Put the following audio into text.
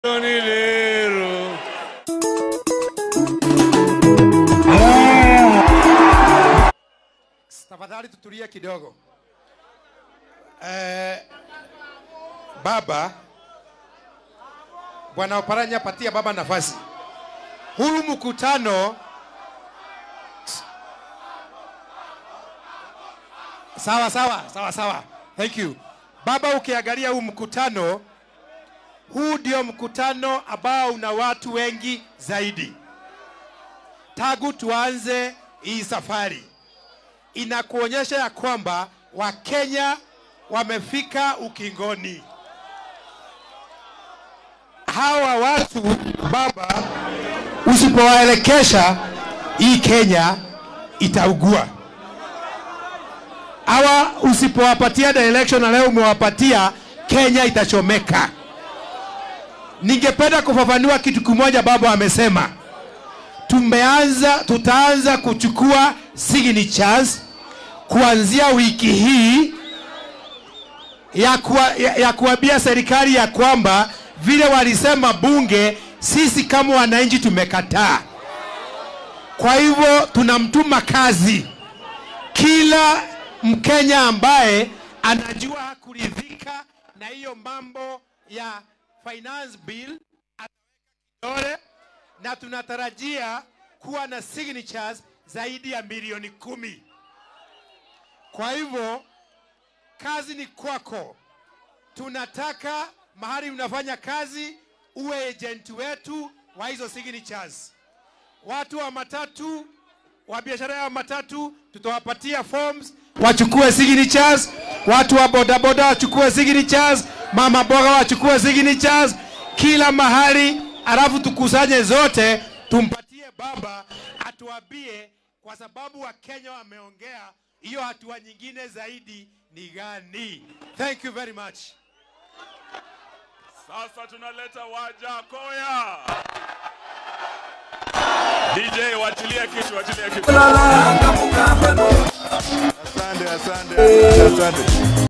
Tony Lero. Tafadhali tutulie kidogo. Eh, baba Bwana Oparanya, patia baba nafasi. Huu mkutano sawa sawa sawa sawa, thank you baba. Ukiangalia huu mkutano, huu ndio mkutano ambao una watu wengi zaidi tangu tuanze hii safari inakuonyesha ya kwamba Wakenya wamefika ukingoni. Hawa watu baba, usipowaelekesha hii Kenya itaugua. Hawa usipowapatia direction na leo umewapatia, Kenya itachomeka. Ningependa kufafanua kitu kimoja baba amesema tumeanza tutaanza kuchukua signatures kuanzia wiki hii ya, kuwa, ya, ya kuambia serikali ya kwamba vile walisema bunge, sisi kama wananchi tumekataa. Kwa hivyo tunamtuma kazi kila Mkenya ambaye anajua hakuridhika na hiyo mambo ya finance bill ataweka kidole na tunatarajia kuwa na signatures zaidi ya milioni kumi. Kwa hivyo kazi ni kwako. Tunataka mahali unafanya kazi uwe agent wetu wa hizo signatures. Watu wa matatu wa biashara ya matatu tutawapatia forms wachukue signatures. Watu wa bodaboda wachukue signatures. Mama boga wachukue signatures. Kila mahali alafu tukusanye zote tumpatie baba atuambie, kwa sababu Wakenya wameongea, hiyo hatua nyingine zaidi ni gani? Thank you very much. Sasa tunaleta Wajakoya. DJ, wachilia kitu, wachilia kitu. Asante, asante, asante, asante.